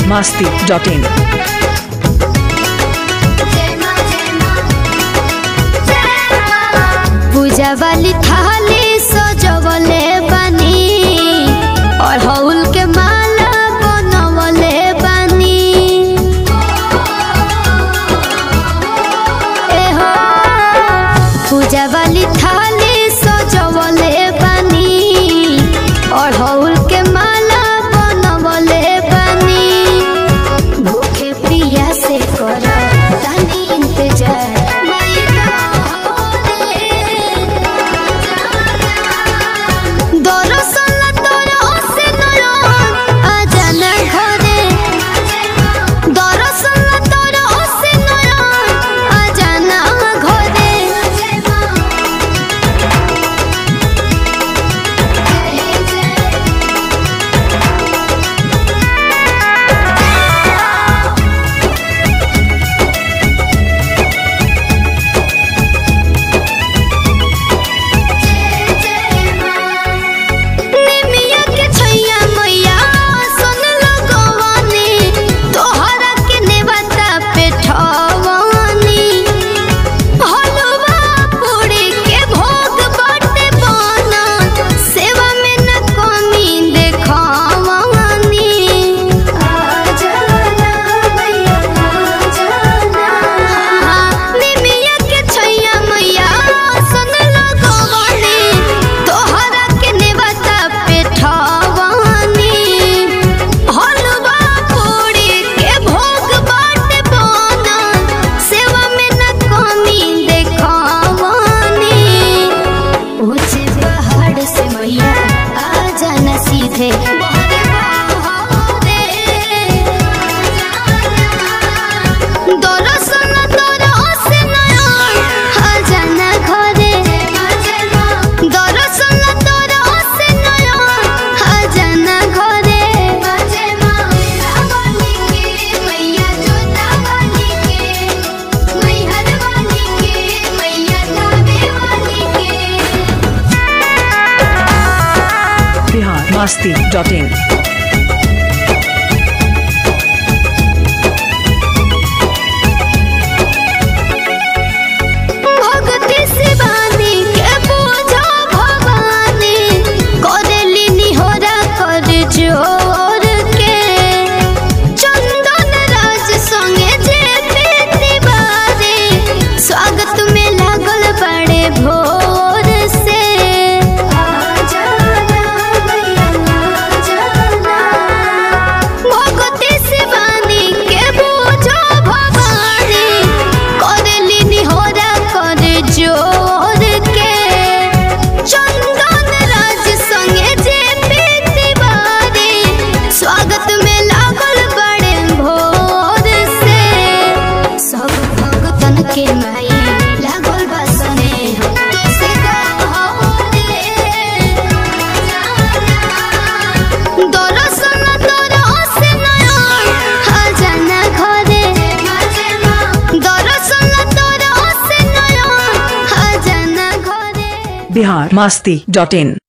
masti.in. पूजा वाली थाली सजवले बनी और हौल के माला बनवले बनी ए हो पूजा वाली थाली सजवले बनी और हौल के माला बनवले बनी भूखे प्रिया से कर तनी इंतजार दरसल तोर से नयन अजाना घरे दरसल तोर से नयन अजाना घरे निमिया के छैया मैया सुन लगवानी तोहरा के नेवता पे ठवानी हलवा पूरी के भोग बाटे बना सेवा में न कमी देखवानी आजाना मैया आजाना निमिया के छैया मैया सुन लगवानी तोहरा के नेवता पे ठवानी हलवा पूरी के भोग बाटे बना सेवा में न कमी देखवानी ऊंचे पहाड़ से मैया आ जाना सीधे दरसल दरसे नयन आ जाना घरे दरसल दरसे नयन आ जाना घरे मैया जोता वाली के मैहर वाली के मैया धावे वाली के Bihar masti.in. भगति शिवानी के पूजा भवानी करेली निहोरा कर जोर के चंदन राज संगे जे तिवारी स्वागत में लागल बड़े भोर से भगति शिवानी के पूजा भवानी करेली निहोरा कर जोर के चंदन राज संगे जे तिवारी स्वागत में लागल बड़े भोर से सब भगतन के माई लागल बा स्नेह तुसे दरसल दरसे नयन आ जाना घरे दरसल दरसे नयन आ जाना घरे Bihar masti.in.